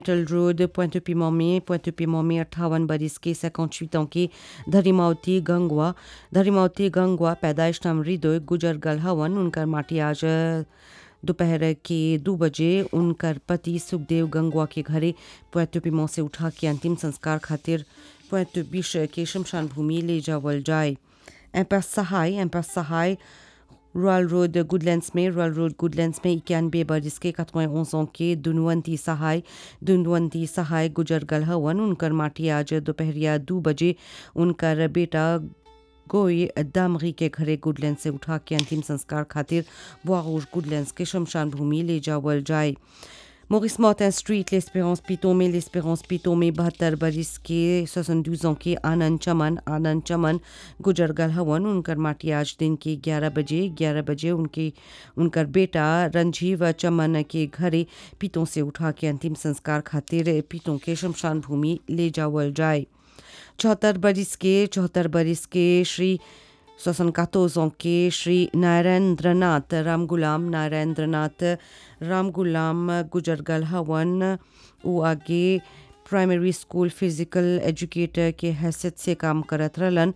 टल road point पिमो में point पिमो में अट्ठावन बरिस के 58 ans के धरिमावती गंगवा धरिमावती गंगवा पैदाइश नाम हृदय गुजर गल हवन उनकर माटी आज दोपहर के दो बजे उनकर पति सुखदेव गंगवा के घरे पोइंट पिमो से उठा के अंतिम संस्कार खातिर पोइंट बिश के शमशान भूमि ले जावल जाए एम्पस सहाय एम्पस सहाय रॉयल रोड गुडलैंड्स में रॉयल रोड गुडलैंड्स में इक्यानवे बरिस के कतवें ओसों के दुनवंती सहाय दुनवंती सहाय गुजर गल हवन उनकर माटी आज दोपहरिया दो बजे उनकर बेटा गोई दामरी के घरे गुडलैंड से उठा के अंतिम संस्कार खातिर बुआरूज गुडलैंड्स के शमशान भूमि ले जावल जाए Maurice Martin Street, l'Espérance Piton में l'Espérance Piton में बहत्तर बरिस के 72 ans के आनंद चमन आनंद चमन गुजर गल हवन उनकर माटी आज दिन के 11 बजे 11 बजे उनके उनकर बेटा रंजीव चमन के घरे पितों से उठा के अंतिम संस्कार खातिर पितों के शमशान भूमि ले जावल जाए चौहत्तर बरिस के चौहत्तर बरिस के श्री सोसन कातोजों के श्री नारायणद्रनाथ राम गुलाम नारायणद्रनाथ राम गुलाम गुजर गल हवन वो आगे प्राइमरी स्कूल फिजिकल एजुकेटर के हैसियत से काम करत रहलन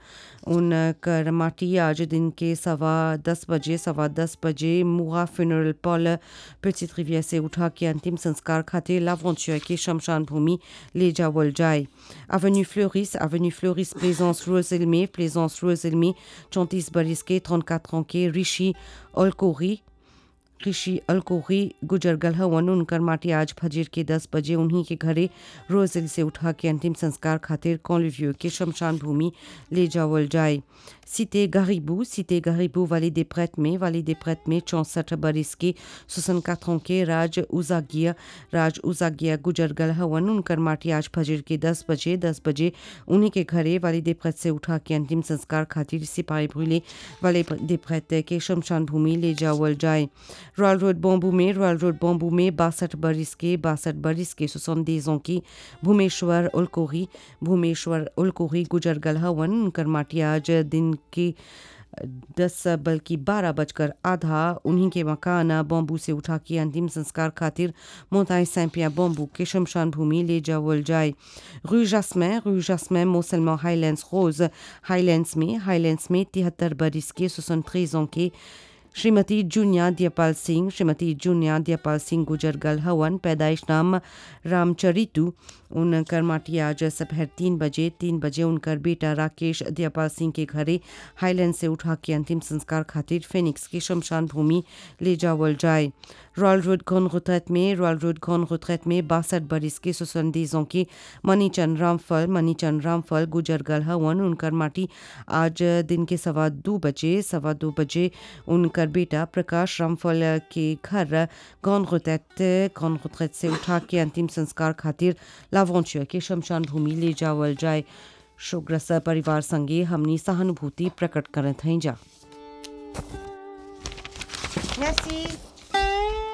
उनकर माटी आज दिन के सवा दस बजे सवा दस बजे मुआ फ्यूनरल पॉल पेचित रिविया से उठा के अंतिम संस्कार खातिर लावंचुआ के शमशान भूमि ले जावल जाए Avenue Fleuris, Avenue Fleuris, Plaisance Roselmé, Plaisance Roselmé, चौंतीस बरिस के 34 ans के ऋषि अलकोरी ऋषि अलकोरी गुजर गल हवन उनकर माटी आज फजीर के 10 बजे उन्हीं के घरे रोजिल से उठा के अंतिम संस्कार खातिर कॉलिव्यू के शमशान भूमि ले जावल जाए सीते गरीबू सीते गरीबू वाली des prêtres में वाली des prêtres में चौंसठ बरिस के 64 ans के राज उजागिया राज उजागिया गुजर गल हवन उनकर माटी आज फजर के 10 बजे 10 बजे उन्हीं के घरे वाली des prêtres से उठा के अंतिम संस्कार खातिर सिपाही भूले वाले des prêtres के शमशान भूमि ले जावल जाए रॉयल रोड बॉम्बू में रॉयल रोड बॉम्बू में बासठ बरिस के बासठ बरिस के सोसंदेज की भूमेश्वर उलकोरी भूमेश्वर उलकोरी गुजर गल हवन उनकर माटी आज दिन के दस बल्कि बारह बजकर आधा उन्हीं के मकान बॉम्बू से उठा के अंतिम संस्कार खातिर मोताई सैंपिया बॉम्बू के शमशान भूमि ले जावल जाए रू जासमैन रू जासमैन मोसलमा हाईलैंड्स रोज हाईलैंड्स में हाईलैंड्स में तिहत्तर बरिस के सोसन के श्रीमती जूनिया दियापाल सिंह श्रीमती जूनिया दियापाल सिंह गुजर गल हवन पैदाइश नाम रामचरितु उनकर माटी आज दोपहर तीन बजे तीन बजे उनकर बेटा राकेश दियापाल सिंह के घरे हाईलैंड से उठा के अंतिम संस्कार खातिर फेनिक्स की शमशान भूमि ले जावल जाए रॉयल रोड घन रुतरत में रॉयल रोड घन रुतरत में बासठ बरिस के सुसंदीजों की मनीचंद रामफल मनीचंद रामफल गुजर गल हवन उनकर माटी आज दिन के सवा दो बजे सवा दो बजे उनकर बेटा प्रकाश रामफल के घर गौन रुतरत गौन रुतरत से उठा के अंतिम संस्कार खातिर लावंचुआ के शमशान भूमि ले जावल जाए शोकग्रस्त परिवार संगे हमनी सहानुभूति प्रकट करत हैं जा Merci.